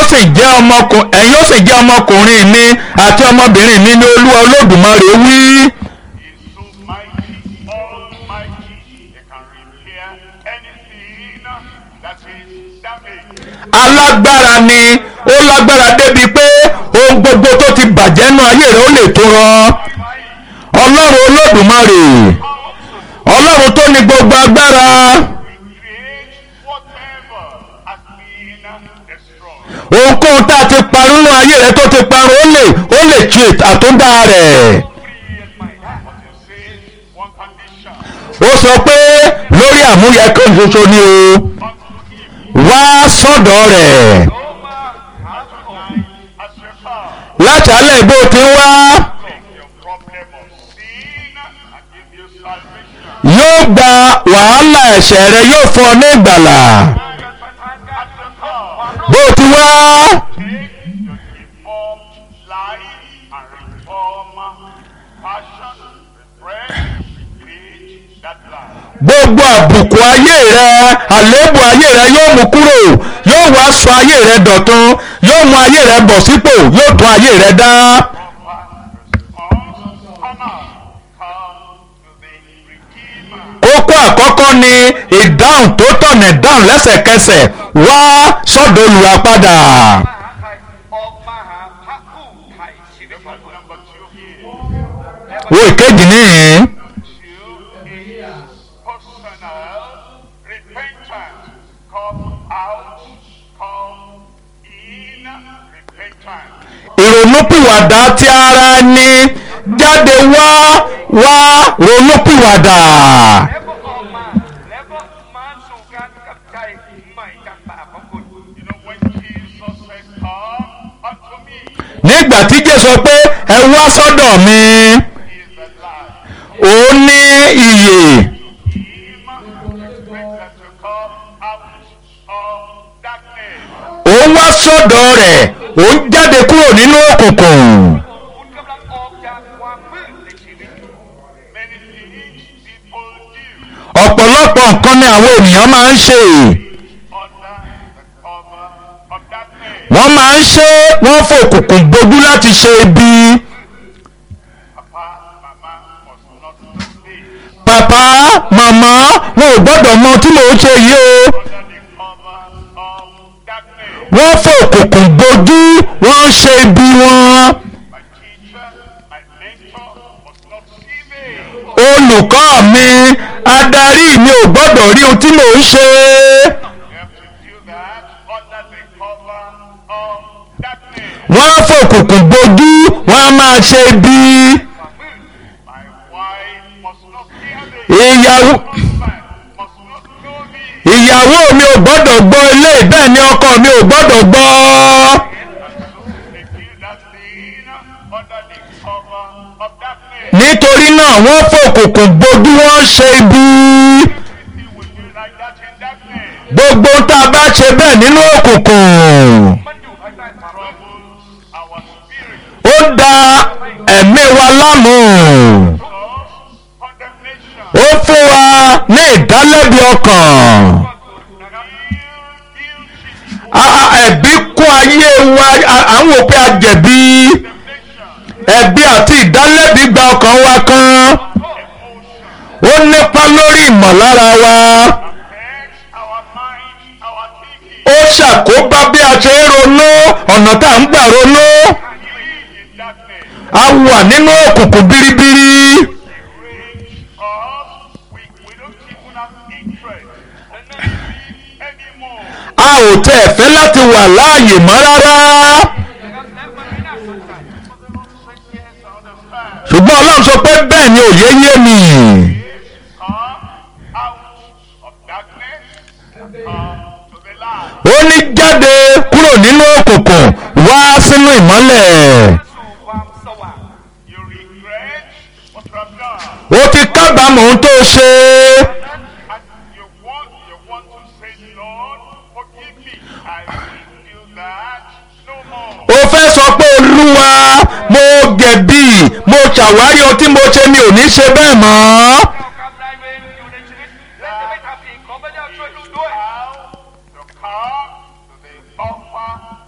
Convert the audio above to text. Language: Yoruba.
sì jẹ́ ọmọkùnrin ẹ̀yin ó sì jẹ́ ọmọkùnrin mi àti ọmọbìnrin mi ní olúwa olódùmarè wí. is so mighty, almighty, he can repair anything that is damaged. alágbára ni ó lágbára débi pé ohun gbogbo tó ti bàjẹ́ nú ayé rẹ̀ ó lè tó rán ọlọ́run olódùmarè ọlọ́run tó ní gbogbo agbára Recreate whatever has been destroyed. ohunkóhun tá a ti parun nú ayé rẹ̀ tó ti parun ó lè ó lè tu àtúndá rẹ̀ But you say one condition ó sọ pé lórí àmúyẹ kan ṣoṣo ni o unto him wá sọ́dọ̀ rẹ̀ as your father. láti alẹ́ bó ti ń wá Take your problem of sin and give you salvation. yóò gba wàhálà ẹ̀ṣẹ̀ rẹ̀ yóò fún ọ ní ìgbàlà As your father. bó ti wá. Take your deformed life and reform passion, refresh, recreate that life. gbogbo àbùkù ayé rẹ àléébù ayé rẹ yóò mú kúrò yóò wá sọ ayé rẹ dọ̀tun yóò mú ayé rẹ bọ̀ sípò yóò tún ayé rẹ dá. kókó àkọ́kọ́ ni ìdáhùn tó tọ̀nà dáhùn lẹ́sẹ̀kẹsẹ̀ wá sọ́dọ̀ olùràpadà. ออกมาหาพระผู้ไถ่ชีวิตของคุณ Number two here, wo ìkejì nìyí two is personal repentance. Come out, come in repentance. ìrònúpìwàdà ti ara ẹni jáde wá wá ronúpìwàdà. แล้วก็ออกมา แล้วก็มาสู่การกลับใจใหม่จากบาปของคุณ You know, when Jesus said, Come unto me, nígbà tí jésù sọ pé ẹ wá sọ́dọ̀ mi he is the life. òun ní iyè Him expect that to come out of darkness. òun wá sọ́dọ̀ rẹ̀ òun jáde kúrò nínú òkùnkùn คุณกำลังออกจากความมืดในชีวิต Many things people do ọ̀pọ̀lọpọ̀ nǹkan ni àwọn ènìyàn máa ń ṣe under the cover of darkness. wọ́n máa ń ṣe wọ́n fòkùnkùn bojú láti ṣe ibi Papa, Mama must not do this pàpá màmá wọn ò gbọ́dọ̀ mọ tí mò ń ṣe yìí o under the cover of darkness. wọ́n fòkùnkùn bojú wọ́n ń ṣe ibi wọn My teacher, my mentor must not see me. olùkọ́ mi adarí mi ò gbọ́dọ̀ rí ohun tí mò ń ṣe. You have to do that under the cover of darkness. wọ́n á fòkùnkùn bojú wọ́n á máa ṣe bí My wife must not hear me. ìyàwó Husband must not know me. ìyàwó mi ò gbọ́dọ̀ gbọ́ ilé bẹ́ẹ̀ ni ọkọ mi ò gbọ́dọ̀ gbọ́ They do that thing under the cover of darkness. nítorí náà wọ́n fòkùnkùn bojú wọ́n ṣe bí Everything will be like that in darkness. gbogbo tá a bá ṣe bẹ́ẹ̀ nínú òkùnkùn มันอยู่ภายใต้ความมืด Troubles our spirit. ó da ẹ̀mí wa láàmú Cause condemnation. ó fún wa ní ìdálẹ́bi ọkàn Feel guilty. A- a- ẹ̀bi kún ayé wa a- à ń wò pé a jẹ̀bi Condemnation. ẹ̀bi àti ìdálẹ́bi gba ọkàn wa kan ó nípa lórí ìmọ̀lára wa Affects our mind, our thinking. ó ṣàkóbá bí a ṣe ń ronú ọ̀nà tá à ń gbà ronú We live in darkness. a wà nínú òkùnkùn biribiri Range us. We, we don't even have interest. And not live anymore. a ò tẹ̀ fẹ́ láti wà láàyè mọ́ rárá นะครับและมันไม่น่าสนใจ Yes, I understand. ṣùgbọ́n ọlọ́run sọ pé bẹ́ẹ̀ ni òye yé mi Come out of darkness. Come to the light. ó ní jáde kúrò nínú òkùnkùn wá sínú ìmọ́lẹ̀ สู่ความสว่าง You regret what you have done. ó ti kábàámọ̀ ohun tó ṣe And you want, you want to say, Lord, forgive me. I will do that no more. ó fẹ́ sọ pé olúwa mo gẹ̀bí mo ṣàwárí ohun tí mo ṣe mi ò ní ṣe bẹ́ẹ̀ mọ́